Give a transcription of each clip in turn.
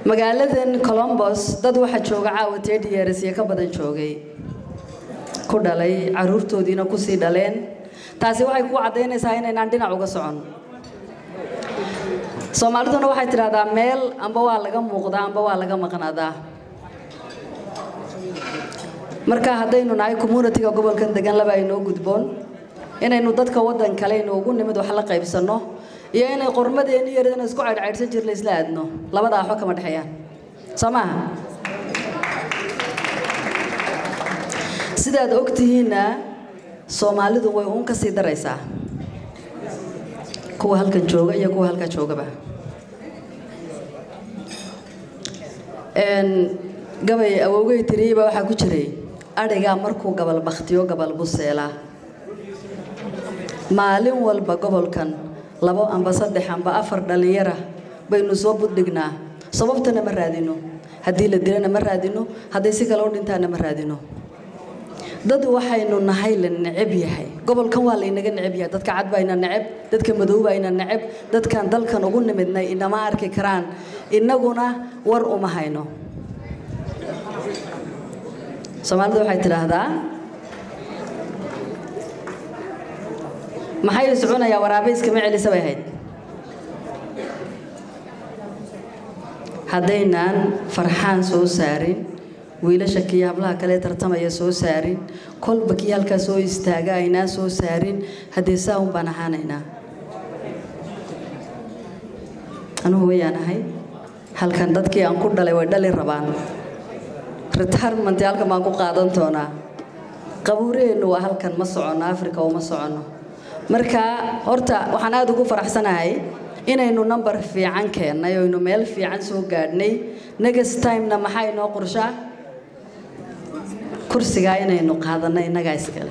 magaaladan colombos dad waxaa jooga caawa tedi years iyo ka badan joogay ku dhalay caruurtoodiina kusii dhaleen taasi waxay ku caddaynaysaa inaynaan dhinac uga socon soomaaliduna waxay tidhahdaa meel amba waa laga muuqdaa amba waa laga maqnaadaa marka haddaynu nahay communitiga gobolkan degan laba aynoo gudboon inaynu dadka waddan kale inoogu nimid wax la qaybsanno iyo inay qormadeeni yaradana isku caydhcaydhsan jirla isla aadno labadaa waxba kama dhexeeyaan soo maaha sidaad og tihiinna soomaalidu way uun ka sii daraysaa kuwa halkan jooga iyo kuwa halkaa joogaba gabay awowgay tiriyeyba waxaa ku jiray adhigaa markuu gabal bakhtiyo gabal buseelaa maalin walba gobolkan labo amba saddex amba afar dhallinyara baynu soo buddhignaa sababtana ma raadino haddii la dilana ma raadino hadday si kale u dhintaana ma raadino dad waxaynu nahay la neceb yahay gobolkan waa laynaga neceb yahay dadka cad bayna neceb dadka madow bayna neceb dadkan dalkan ugu nimidnay inama arki karaan innaguna war uma hayno soomaalida waxay tidhaahdaa maxay soconayaa waraabayskama celisa bay ahayd haddaynaan farxaan soo saarin wiilasha kii hablaha kale tartamaya soo saarin kolba kii halkaa soo istaaga aynaan soo saarin haddee saa un baan ahaanaynaa anugu wayaan ahay halkan dadkii aan ku dhalay way dhali rabaan retirement halkan baan ku qaadan doonaa qabuuraheennu waa halkan ma soconno africa uma soconno marka horta waxaan aada ugu faraxsanahay inaynu number fiican keennay oynu meel fiican soo gaadhnay next timena maxaa inoo qorshaa kursigaa inaynu qaadanno innagaa iskale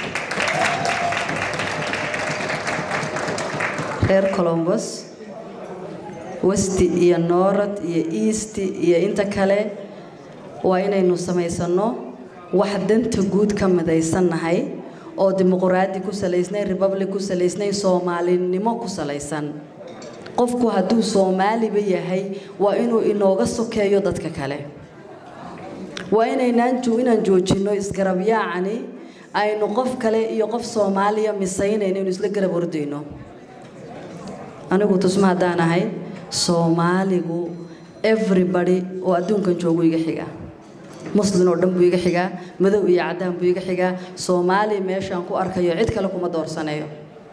reer colombos westi iyo noorad iyo easti iyo inta kale waa inaynu samaysanno wax danta guud ka midaysannahay oo dimuquraadi ku salaysnay republic ku salaysnay soomaalinimo ku salaysan qofku hadduu soomaaliba yahay waa inuu inooga sokeeyo dadka kale waa inaynaan inaan joojinno isgarabyaacani aynu qof kale iyo qof soomaaliya misaynayno inu isla garab ordayno anigu tusma haddaan ahay soomaaligu everybody oo adduunkan joogu iga xiga muslin oo dhan buu iga xigaa madow iyo caddaan buu iga xigaa soomaali meeshaan ku arkayo cid kale kuma doorsanayo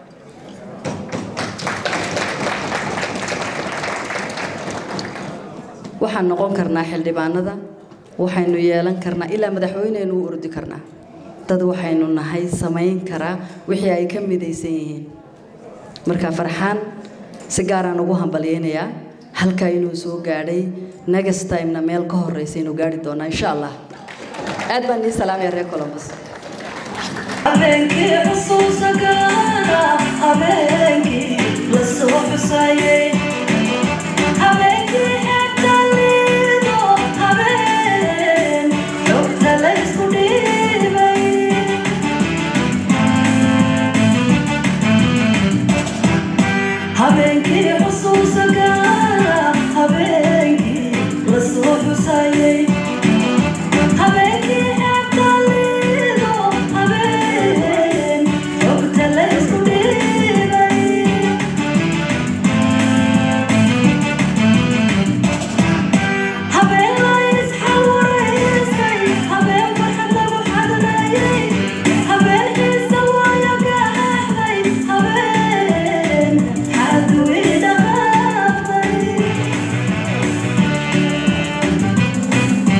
waxaan noqon karnaa xildhibaanada waxaynu yeelan karnaa ilaa madaxweyneynu u ordi karnaa dad waxaynu nahay samayn karaa wixii ay ka midaysan yihiin marka farxaan si gaaraan ugu hambalyaynayaa halkaa inuu soo gaadhay next timena meel ka horeysa inuu gaari doonaa insha allah aad baan nii salaamaya reer colombus habeenkii xusuusa gaara habeenkii la soo xusayay habeenkii xeebta liido habeen xogta la isku dhiibay habeenkii xusuusa gaara habeenkii la soo xusayay habeenkii xeebta liido habeen xogta la isku dhiibay habeen la isxawaraysay habeen farxad lagu xadlayay habeen xiisa waayo gaxaxday habeen xadwi dhaqaaqday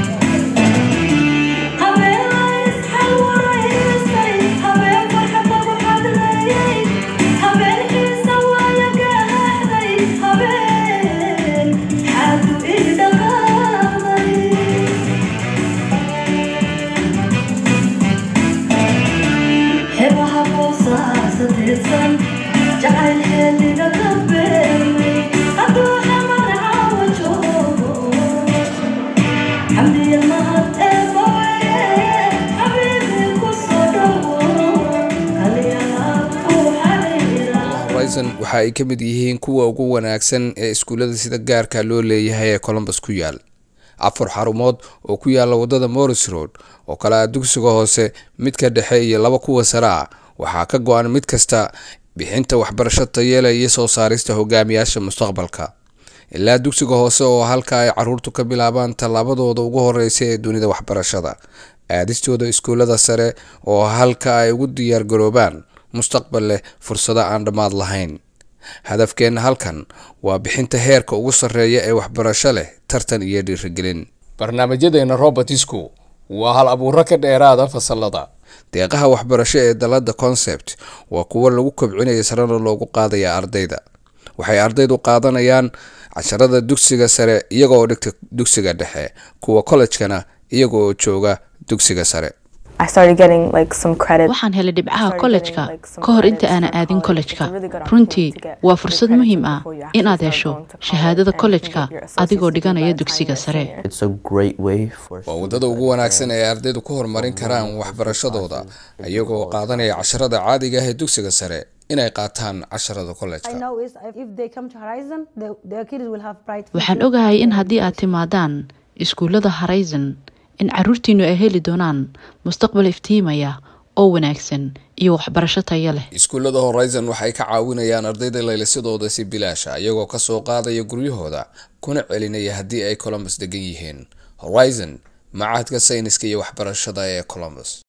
horizon waxa ay ka mid yihiin kuwa ugu wanaagsan ee iskuullada sida gaarka loo leeyahay ee colombus ku yaal afar xarumood oo ku yaala wadada morris road oo kale ah dugsiga hoose midka dhexe iyo laba kuwa sare ah waxaa ka go-an mid kasta bixinta waxbarasho tayeela iyo soo saarista hogaamiyaasha mustaqbalka ilaa dugsiga hoose oo halka ay caruurtu ka bilaabaan tallaabadooda ugu horeysa ee dunida waxbarashada aadistooda iskuullada sare oo halka ay ugu diyaargaroobaan mustaqbal leh fursado aan dhammaad lahayn hadafkeenna halkan waa bixinta heerka ugu sarreeya ee waxbarasho leh tartan iyo dhiirigelin barnaamijyadeena robertisku waa hal abuuro ka dheeraada fasalada deeqaha waxbarasho ee dalada concept waa kuwo lagu kobcinaya sarena loogu qaadaya ardayda waxay ardaydu qaadanayaan casharada dugsiga sare iyagoo dhigta dugsiga dhexe kuwa kollejkana iyagoo jooga dugsiga sare waxaan helay dhibcaha kollejka ka hor inta aanan aadin kollejka runtii waa fursad muhiim ah inaad hesho shahaadada kollejka adigoo dhiganaya dugsiga sare waa waddada ugu wanaagsan ee ardaydu ku horumarin karaan waxbarashadooda iyagoo qaadanaya casharada caadiga ah ee dugsiga sare inay qaataan casharada kollejka waxaan ogahay in haddii aad timaadaan iskuullada horizon in caruurtiinu ay heli doonaan mustaqbal iftiimaya oo wanaagsan iyo waxbarasho tayo leh iskuullada horizon waxay ka caawinayaan ardayda laylisadooda si bilaasha iyagoo kasoo qaadaya guryahooda kuna celinaya haddii ay colombus degan yihiin horizon macahadka sayniska iyo waxbarashada ee colombus